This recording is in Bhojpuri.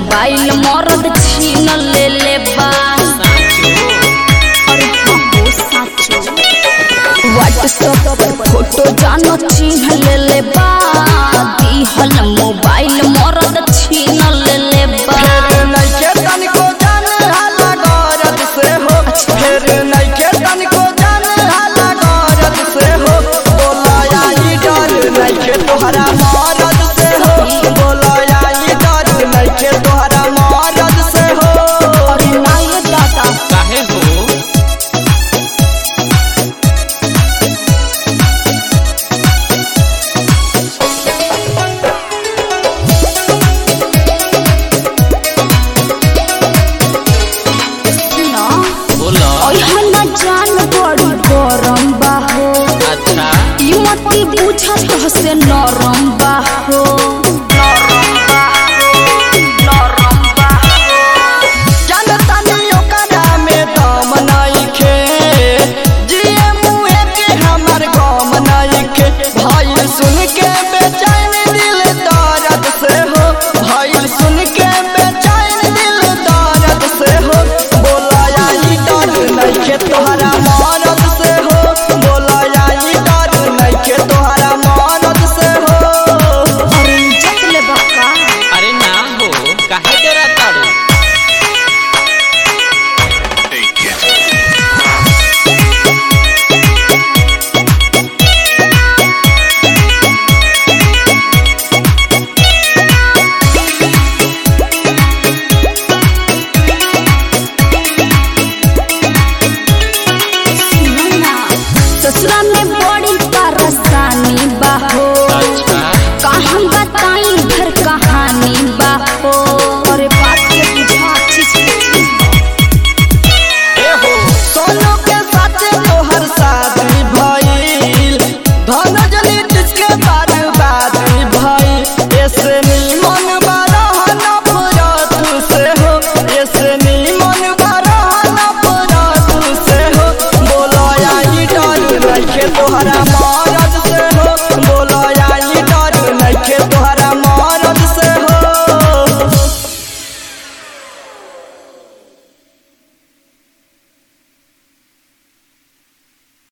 मोबाइल मरद छीन ले ले बा अरे हाँ हो साचो व्हाट्सएप पर फोटो जानो चिन्ह ले ले बा दिहल मोबाइल मरद छीन ले ले बा फेर नइखे तनिको जान हाला गरज से हो फेर नइखे तनिको जान हाला गरज से हो बोला आई डर नइखे तोहरा मरद से हो बोला आई डर नइखे तोहरा मरद से हो अरे नाये दादा काहे हो सुनो बोलो ओहे ना जान बड़ी गरम बा हो अच्छा ई मती पूछत हसे नरम